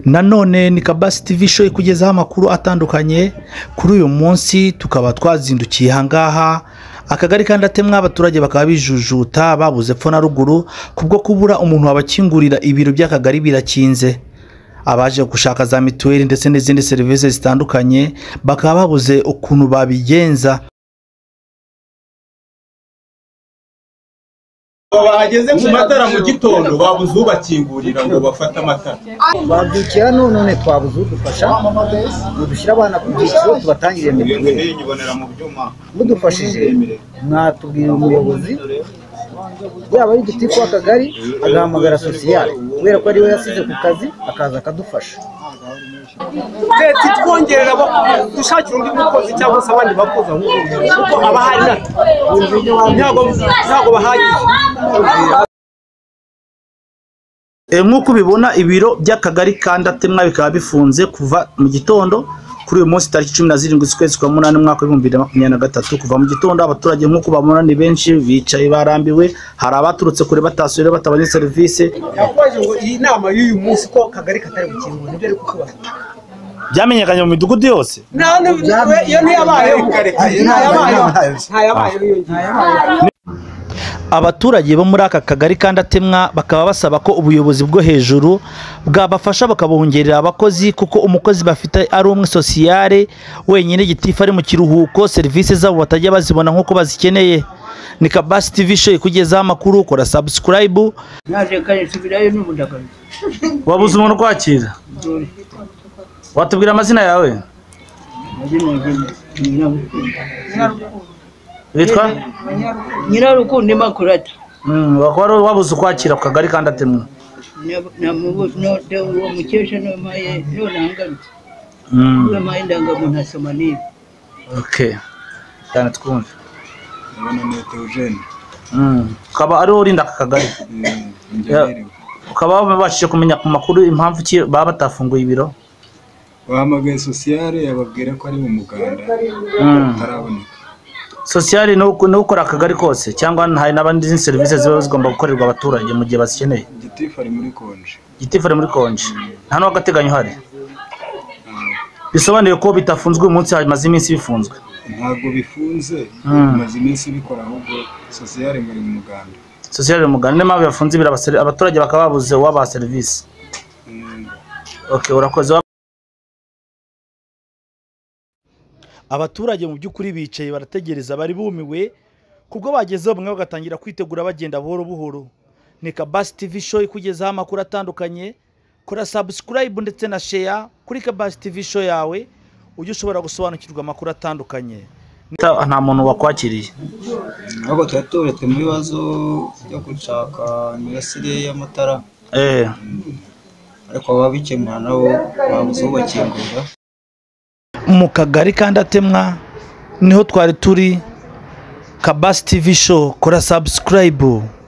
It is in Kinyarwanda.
nanone ni kabasi tivi show ikugezaho amakuru atandukanye kuri uyu munsi tukaba twazindukiye ahangaha akagari kandatemwa abaturage bakaba bijujuta babuze epfo na ruguru kubwo kubura umuntu wabakingurira ibiro by'akagari birakinze abaje gushaka za mituweli ndetse n'izindi serivisi zitandukanye bakaba babuze ukuntu babigenza bahageze ku matara mu gitondo babuze ubakingurira ngo bafate amatara twabyukira none twabuze udufasha ngo dushyire abana ku byiciro tubatangire mituweli mudufashije mwatubwira umuyobozi yaba ari igitifu w'akagari agahamagara sosiyale kubera ko ariwe yasize ku kazi akaza akadufasha leta itwongerera dushakira undi mukozi cyangwa se abandi bakozi aho ngaho kuko haba hari ntabwo ntabwo bahagije E, nk'uko ubibona ibiro by'akagari ka ndatemwa bikaba bifunze kuva mu gitondo kuri uyu munsi tariki cumi na zirindwi z'ukwezi kwa munani umwaka w'ibihumbi bibiri na makumyabiri na gatatu kuva mu gitondo abaturage nk'uko bamubona ni benshi bicaye barambiwe hari abaturutse kure batasuye batabonye serivisi yakubaje ngo iyi nama y'uyu munsi ko kagari katari gukingura nibyo ari kukubaza byamenyekanye mu midugudu yose nta n'ubu iyo ntiyabayeho ntayabayeho ntayabayeho yiyongera abaturage bo muri aka kagari kandatemwa bakaba basaba ko ubuyobozi bwo hejuru bwabafasha bakabongerera abakozi kuko umukozi bafite ari umwe sosiyale wenyine gitifu ari mu kiruhuko serivisi zabo batajya bazibona nk'uko bazikeneye ni kabasi tivi show ikugezaho amakuru kora sabusikarayibu naje kare nsubirayo n'ubudagaruka wabuze umuntu ukwakira dore watubwira amazina yawe amazina yanjye ni nyirarukundo witwa nyirarukundo imakurata wakora wabuze ukwakira ku kagari kandatemwa uwo mukesha niwe maye niwe nangarutse niwe maye ndangamuntu asoma niba oke cyane twumve nonete eugene ukaba ariho urinda aka kagari ingeneri ukaba babashije kumenya ku makuru impamvu ki baba batafunguye ibiro bahamagaye sosiyale ababwira ko ari mu muganda ataraboneka sosiyali ni uko- ni ukora akagari kose cyangwa hari n'abandi izindi serivisi ziba zigomba gukorerwa abaturage mu gihe bazikeneye gitifu ari muri konje gitifu ari muri konje nta n'uw'agateganyo uhari bisobanuye ko bitafunzwe uyu munsi hamaze iminsi bifunzwe ntabwo bifunze bimaze iminsi bikora ahubwo sosiyale ngo ari mu muganda sosiyali ni umugani niyo mpamvu yafunze ibiro abaseri- abaturage bakaba babuze uwabaha serivisi Mm. okay, urakoze abaturage mu by'ukuri bicaye barategereza bari bumiwe kubwo bagezeho bamwe bagatangira kwitegura bagenda buhoro buhoro ni kabasi tivi show ikugezaho amakuru atandukanye kora sabusikarayibu ndetse na sheya kuri kabasi tivi show yawe ujye ushobora gusobanukirwa amakuru atandukanye nta muntu wakwakiriye ahubwo tuba tuberetse mu bibazo byo gushaka imirasire y'amatara ariko ababikemura nabo babuze ubakingura mu kagari kandatemwa niho twari turi kabasi tivi show kora sabusikarayibu